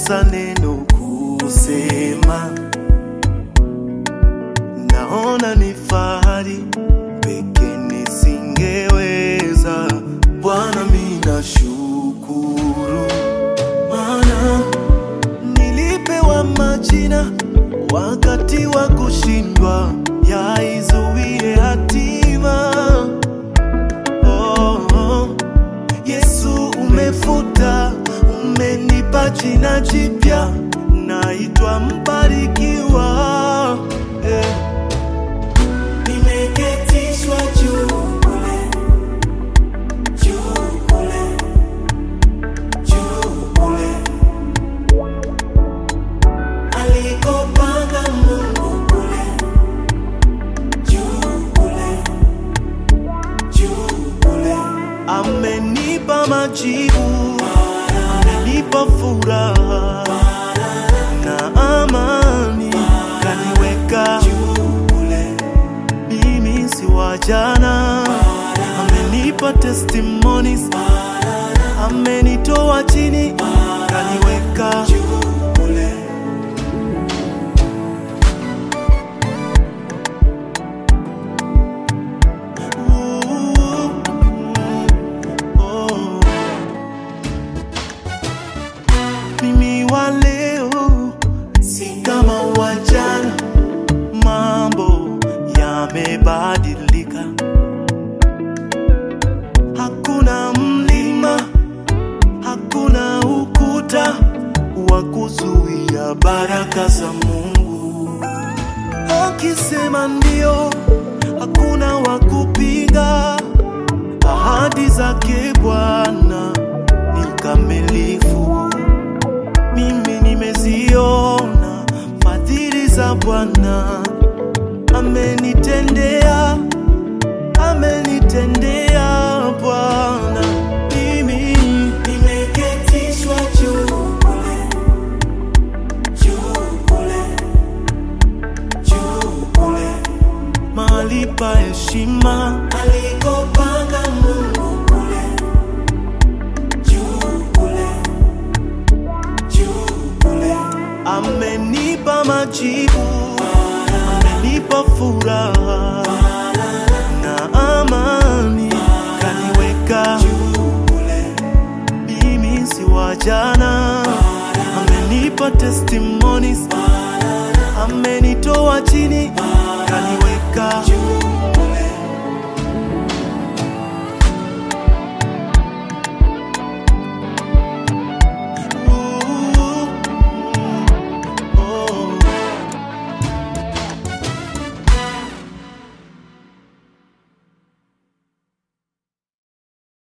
nilikosa neno kusema, naona ni fahari peke nisingeweza. Bwana, mimi nashukuru, maana nilipewa majina wakati wa kushindwa, yaizuie hatima. Oh, oh. Yesu umefuta, umenipa jina jipya, naitwa mbarikiwa eh. Nimeketishwa juu kule, juu kule, juu kule. Alikopanga Mungu kule, juu kule, juu kule. Amenipa majibu, amenipa furaha na amani, kaniweka Juu kule, mimi si wa jana. Amenipa testimonies, amenitoa chini, kaniweka juu kule. Oh. Mimi wa leo si kama wa jana, mambo yamebadilika. Hakuna mlima, hakuna ukuta wa kuzuia baraka za Mungu. Akisema ndio, hakuna wa kupinga. Ahadi zake Bwana ni kamilifu. Mimi nimeziona fadhili za Bwana, amenitendea, amenitendea Bwana. Mimi Nimeketishwa juu kule, juu kule, juu kule. mahali pa heshima, Alikopanga Mungu kule, juu kule, juu kule. amenipa majibu, amenipa furaha na amani, kaniweka Juu kule, mimi si wa jana, amenipa testimonies, amenitoa chini,